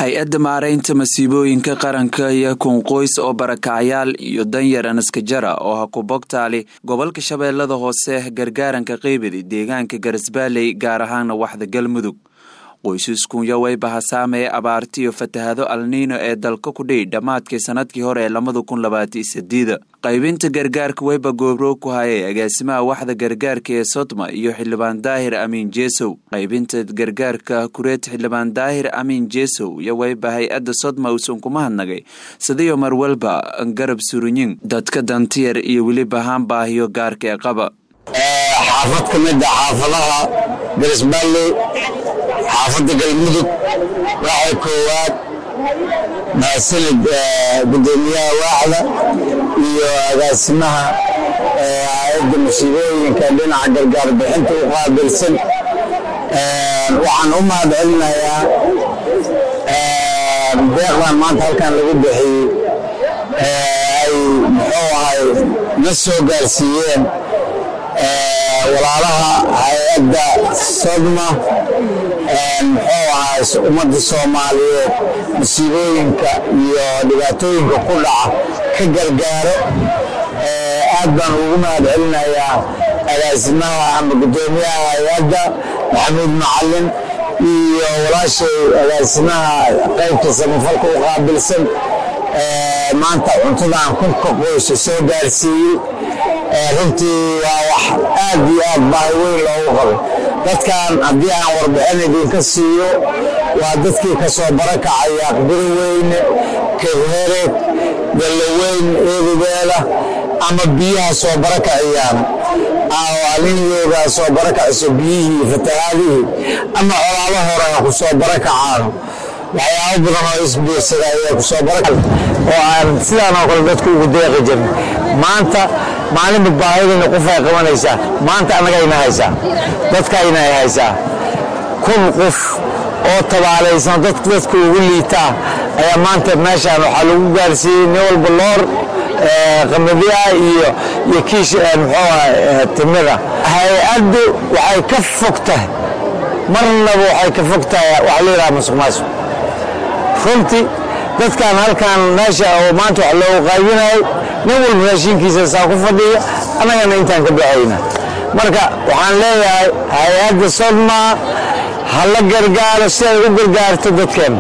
hay-adda maaraynta masiibooyinka qaranka iyo kunqoys oo barakacyaal iyo danyar anaskajara oo ha ku bogtaali gobolka shabeellada hoose gargaaranka qeybadi deegaanka garasbaaley gaar ahaana waxda galmudug qoysaskunya wayba hasaamee abaarti iyo fatahado alniino ee dalka ku dhihi dhammaadkii sanadkii hore ee labada kun labaataiyo sideeda qaybinta gargaarka wayba goobroog ku hayay agaasimaha waxda gargaarka ee sodma iyo xildhibaan daahir amiin jeesow qaybinta gargaarka kureed xildhibaan daahir amiin jeesow iyo wayba hay-adda sodma uusan kuma hadnagay sidiyo marwalba garab surinyin dadka dantiyar iyo weliba haan baahiyo gaarka ee qaba xaafad ka mid a xaafadaha garisbaalley xaafadda galmudug waxay koowaad mahadsanid gudoomiyaha waaxda iyo agaasimaha hay-adda masiibooyinka dhinaca gargaar bixinta u qaabilsan waxaan u mahad celinayaa deeqdan maanta halkan lagu bixiyey ay muxuu ahay na soo gaarsiiyeen walaalaha hay-adda sodma muxuu ahay ummadda soomaaliyeed masiibooyinka iyo dhibaatooyinka ku dhaca ka gargaaro aad baan ugu mahad celinayaa agaasimaha ama guddoomiyaha hay-adda maxamuud macalin iyo walaashay agaasimaha qaybka samafalka u qaabilsan maanta cuntadan kunka qoysa soo gaarsiiyey runtii waa wax aad iyo aad baahi weyn loogu qabay dadkan haddii aan warbixin idinka siiyo waa dadkii ka soo barakacaya aqbiro weyne kebhereed dallaweyn eedadeeda ama biyaha soo barakaciyaan aliniyooda soo barakaciso biyihii fatahaadihii ama colaado hore ha ku soo barakacaano waxyaabo badan oo isbiirsada ayaa ku soo baraka oo aan sidaan oo kale dadku ugu deeqi jirin maanta maalinba baahidayna qofay qabanaysaa maanta annagayna haysaa dadkayna ay haysaa kun qof oo tabaalaysan dadka ugu liitaa ayaa maanta meeshaan waxaa lagu gaarsiiyey nin walba loor qamadiya iyo iyo kiish muxuu timida hay-addu waxay ka fog tahay marnaba waxay ka fog tahay waxa la yidhaha masuq maasuq runtii dadkan halkan meesha oo maanta wax loogu qaybinayo nin walba raashinkiisa saa ku fadhiya annagana intaan ka baxayna marka waxaan leeyahay hay-adda sodma ha la gargaaro si ay u gargaarto dadkeena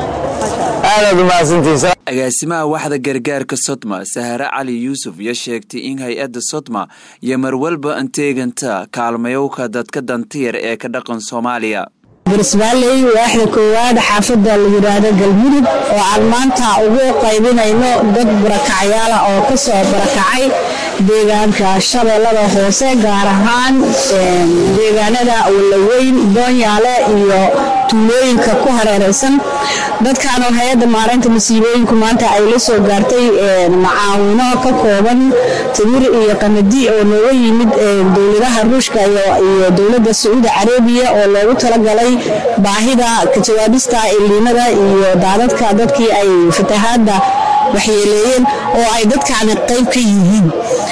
aadaad umahadsantihiin agaasimaha waxda gargaarka sodma sahare cali yuusuf iyo sheegtay in hay-adda sodma iyo marwalba anteeganta kaalmayowka dadka dantiyar ee ka dhaqan soomaaliya garisbaalley waaxda koowaad xaafadda la yidhaahdo galmudug oo aan maanta ugu qaybinayno dad barakacyaala oo ka soo barakacay deegaanka shabeellada hoose gaar ahaan deegaanada walaweyn doonyaale iyo tuulooyinka ku hareeraysan dadkan oo hay-adda maaraynta masiibooyinku maanta ay la soo gaartay macaawino ka kooban timir iyo qamadi oo nooga yimid dowladaha ruushka iyo dowladda sacuudi carabiya oo loogu talagalay baahida ka jawaabista iliinada iyo daadadka dadkii ay fatahaadda waxyeeleeyeen oo ay dadkaani qayb ka yihiin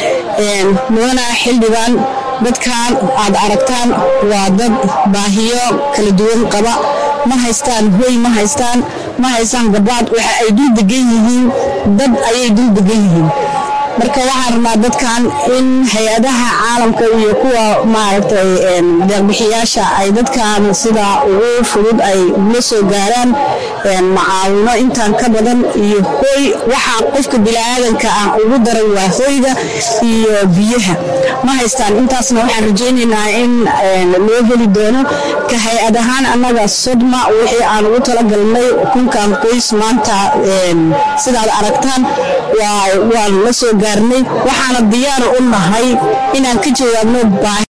mudana xildhibaan dadkan aad aragtaan waa dad baahiyo kala duwan qaba ma haystaan hoy ma haystaan ma haystaan gabaad waxa ay dul degan yihiin dad ayay dul degan yihiin marka waxaan rabnaa dadkan in hay-adaha caalamka iyo kuwa maaragtay deeqbixiyaasha ay dadkan sida ugu fudud ay la soo gaaraan macaawino intaan ka badan iyo hoy waxaa qofka biniaadanka ah ugu daran waa hoyga iyo biyaha ma haystaan intaasna waxaan rajaynaynaa in loo heli doono ka hay-ad ahaan annaga sodma wixii aan ugu talagalnay kunkan qoys maanta sidaad aragtaan waan la soo gaarnay waxaana diyaar u nahay inaan ka jawaabno